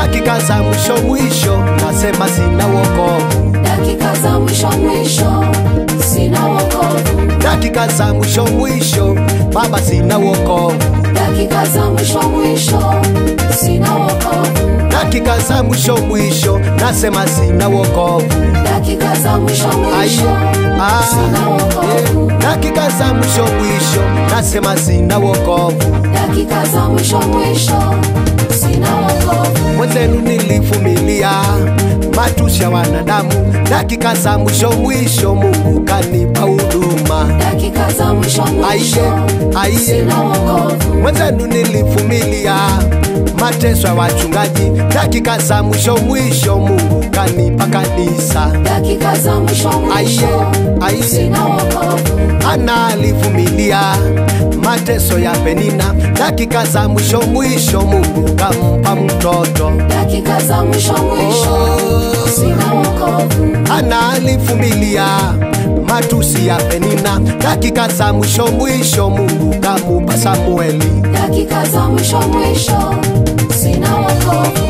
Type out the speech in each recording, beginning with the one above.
dakika za mwisho mwisho, nasema sina wokovu. dakika za mwisho mwisho, sina wokovu. Dakika za mwisho mwisho, Baba sina wokovu. Dakika za mwisho mwisho, sina wokovu. Dakika za mwisho mwisho, nasema sina wokovu. Dakika za mwisho Ai, mwisho, ah, sina wokovu. eh, dakika za mwisho mwisho, nasema sina wokovu. Dakika za mwisho mwisho, sina wokovu. Mwenzenu nilivumilia matusi ya wanadamu, dakika za mwisho mwisho, Mungu kanipa huduma. Dakika za mwisho mwisho, Aiye, aiye. sina wokovu. Mwenzenu nilivumilia mateso ya wachungaji, dakika za mwisho mwisho, Mungu kanipa kanisa. Dakika za mwisho mwisho, aiye. sina wokovu. Ana alivumilia mateso ya Penina, dakika za mwisho mwisho, Mungu kampa mtoto. Dakika za mwisho mwisho, sina wokovu. Ana alivumilia matusi ya Penina, dakika za mwisho mwisho, Mungu kamupa Samueli. Dakika za mwisho mwisho, sina wokovu.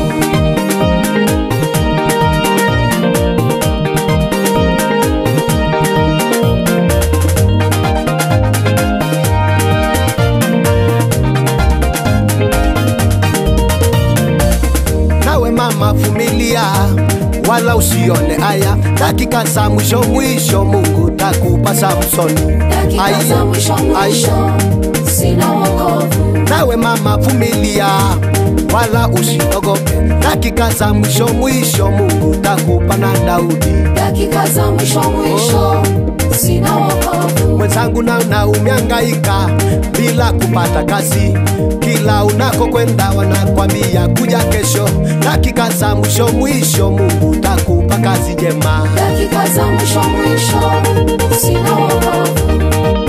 Nawe mama vumilia, wala usione haya, dakika za mwisho mwisho, Mungu takupa Samsoni. Dakika Aiye, za mwisho mwisho, sina wokovu. nawe mama vumilia, wala usiogope, dakika za mwisho mwisho, Mungu takupa na Daudi. Dakika za mwisho mwisho, sina wokovu. Mwenzangu na na umehangaika bila kupata kazi, kila unakokwenda wanakwambia kuja kesho, dakika za mwisho mwisho, Mungu takupa kazi jema. Dakika za mwisho mwisho, sina wokovu.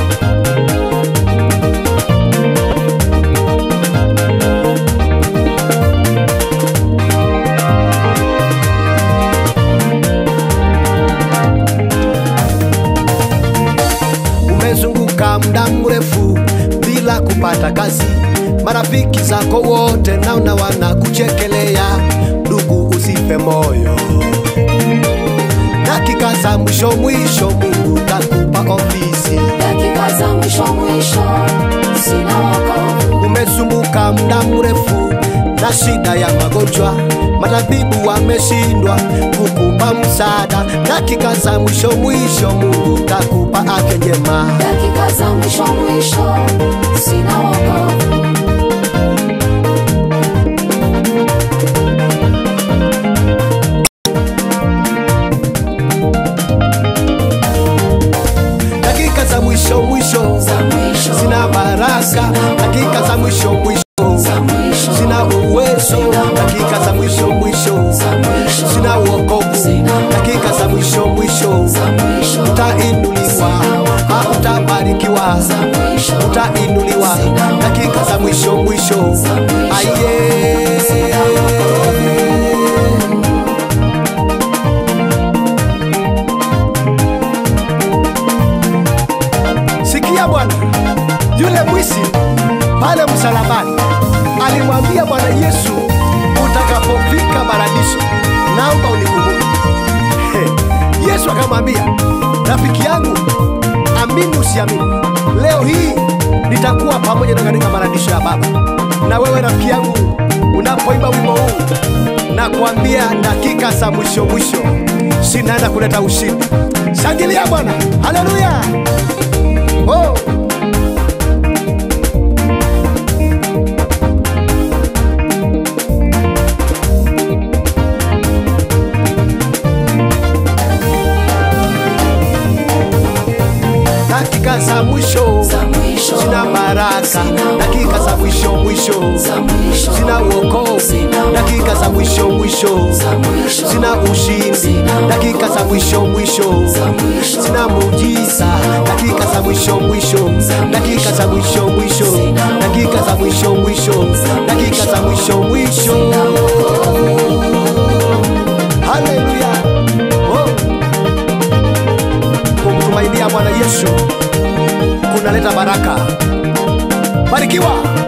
umezunguka muda mrefu bila kupata kazi, marafiki zako wote naona wanakuchekelea. Ndugu, usife moyo, dakika za mwisho mwisho, Mungu takupa ofisi. Dakika za mwisho mwisho, sina wokovu. Umesumbuka muda mrefu na shida ya magonjwa, matabibu wameshindwa kukupa msaada. Dakika za mwisho mwisho, Mungu takupa afya njema. Dakika za mwisho mwisho, sina wokovu. dakika za mwisho mwisho Za mwisho, zina baraka, dakika za mwisho mwisho za mwisho, zina uwezo, dakika za mwisho mwisho za mwisho, zina uokovu, dakika za mwisho mwisho za mwisho, utainuliwa, ah, utabarikiwa, za mwisho, utainuliwa, dakika za mwisho mwisho aye Sikia Bwana, yule mwisi pale msalabani alimwambia Bwana Yesu, utakapofika paradiso, naomba unikumbuke. He, Yesu akamwambia, rafiki yangu, amini usiamini, leo hii nitakuwa pamoja na katika paradiso ya Baba. Na wewe rafiki yangu, unapoimba wimbo huu, nakwambia dakika za mwisho mwisho zinaenda kuleta ushindi. Shangilia Bwana, haleluya! Oh. dakika za mwisho za mwisho, zina baraka, dakika za mwisho mwisho za mwisho, zina uokovu, dakika za mwisho mwisho za mwisho, zina ushindi, dakika za mwisho mwisho za mwisho, zina muujiza, dakika za mwisho mwisho, dakika za mwisho mwisho, dakika za mwisho mwisho, dakika za mwisho mwisho. Haleluya! Oh. Kumtumainia Bwana Yesu kunaleta baraka. Barikiwa.